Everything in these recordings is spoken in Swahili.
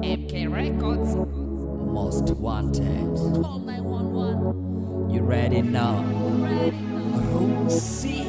MK Records. Most wanted. Call 911. You ready now? Ready now. Rusi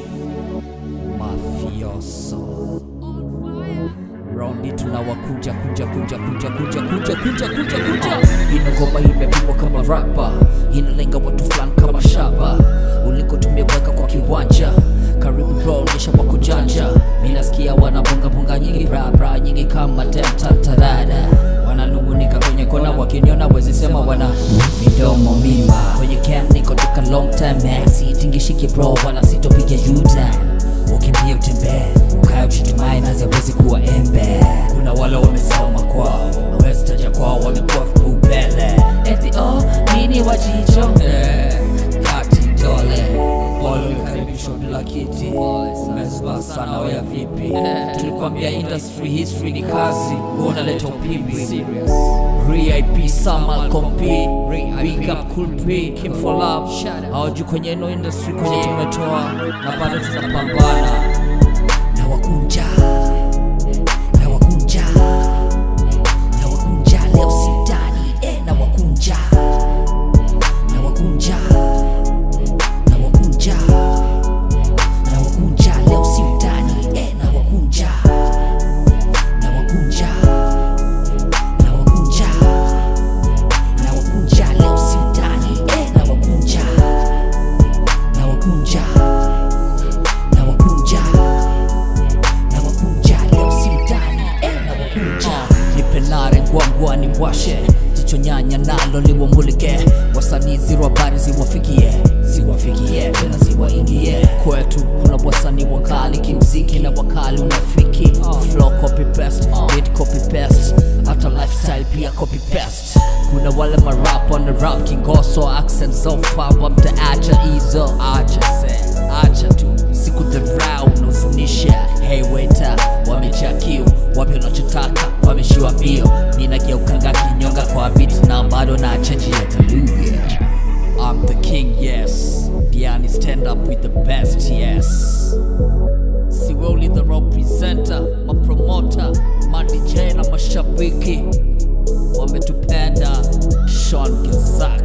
mafioso On fire. raundi tunawakunja kunja kunja kunja kunja kunja kunja kunja kunja ino ngoma imepigwa kama rapa inalenga watu fulani kama shaba uliko tumeweka kwa kiwanja karibu bro nisha wako janja minasikia wanabongabonga nyingi brabra nyingi kama temtantarada wananungunika kwenye kona wakiniona wezisema wana midomo mima kwenye camp niko toka long time sitingishiki bro wala sitopiga yutan ukimbia utembee ukae uchitumai nazi awezi kuwa embe kuna wale wamesoma kwao westaja kwao wamekuwa vipupele Eti oh, nini wajicho? Eh, kati dole pole umekaribishwa bila kiti umesba sana weya vipi tulikwambia industry history ni kazi wewe unaleta upimbi RIP Samal Kompi Big up Cool P Kim for Love hawaju kwenye ino industry kwenye tumetoa na bado tunapambana na wakunja na wakunja na wakunja leo sitani eh, na wakunja na wakunja na wakunja na wakunja leo sitani eh, na wakunja na wakunja na wakunja na wakunja leo sitani eh, na wakunja na wakunja na wakunja na wakunja leo sitani eh, na wakunja nipenare ngwangwani mbwashe jicho nyanya nalo liwamulike wasanii ziro habari ziwafikie ziwafikie tena ziwaingie kwetu kuna wasanii wakali kimziki na wakali unafiki flow copy paste beat copy paste hata lifestyle pia copy paste kuna wale marap wana rap kingoso accent so faba mtaacha hizo acha se acha tu siku dharau unahuzunisha hey waiter wamejaa kiu wapi unachotaka wameshiwa mbio ninageukanga kinyonga kwa bit na bado na chaji ya taluga I'm the king yes Diani stand up with the best yes Siwoli the representer mapromota madj na mashabiki wametupenda Sean Gezak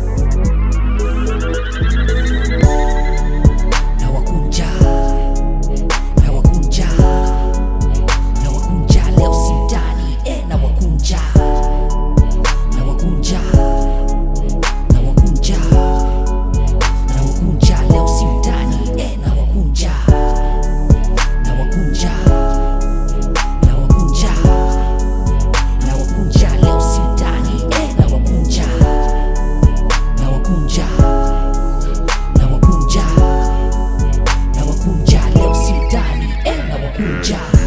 na wakunja na wakunja na wakunja leo sitani eh, na wakunja na wakunja na wakunja na wakunja leo sitani eh, na wakunja na wakunja na wakunja na wakunja leo sitani eh, na wakunja na wakunja na wakunja na wakunja leo sitani eh, na wakunja